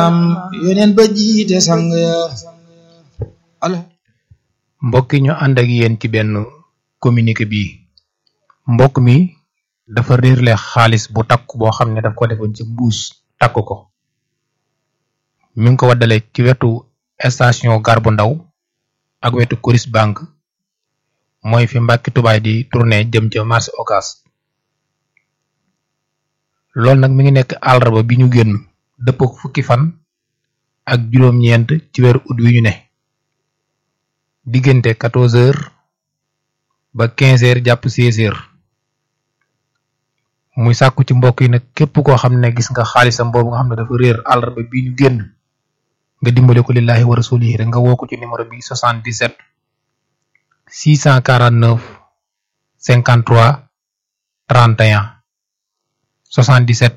am yoneen ba jiite sang ya mbokk yi ñu ànd ak yéen ci benn communiqué bi mbokk mi dafa réerle xaalis bu takk boo xam ne daf ko defoon ci mbuus takk ko mi ngi ko waddale ci wetu station gar bu ndaw ak wetu Coris Bank mooy fi mbàkki tubaay di tourné jëm ca marché Ocass loolu nag mi ngi nekk àllarba bi ñu génn dëpp fukki fan ak juróom-ñeent ci weeru ut wi ñu ne diggante 14 heures ba 15 heures jàpp 16 heures muy sàkku ci mbokk yi nag képp koo xam ne gis nga xaalisam boobu nga xam ne dafa réer àllarba bi ñu génn nga dimbale ko lillahi wa rasulihi rek nga woo ko ci numéro bi 77 649 53 31 77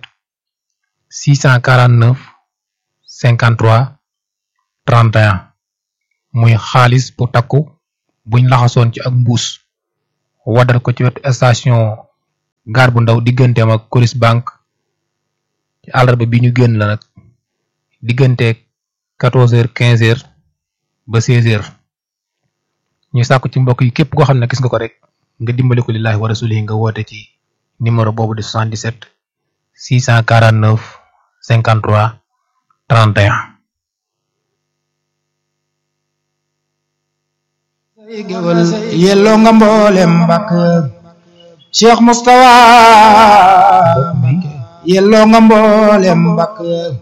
649 53 31 muy xaalis bu takku buñ laxasoon ci ak mbuus waddal ko ci wetu station gaar bu ndaw digganteem ak Coris Bank ci àllarba bi ñu génn la nag diggante 14 heures 15 heures ba 16 heures ñu sàkku ci mbokk yi képp koo xam ne gis nga ko rek nga dimbali ko lillahi wa rasulihi nga woote ci numéro boobu di 77 649 53 31 géwël yelloo nga mboolem mbàkk Cheikh Moustapha yelloo nga mboolem mbàkk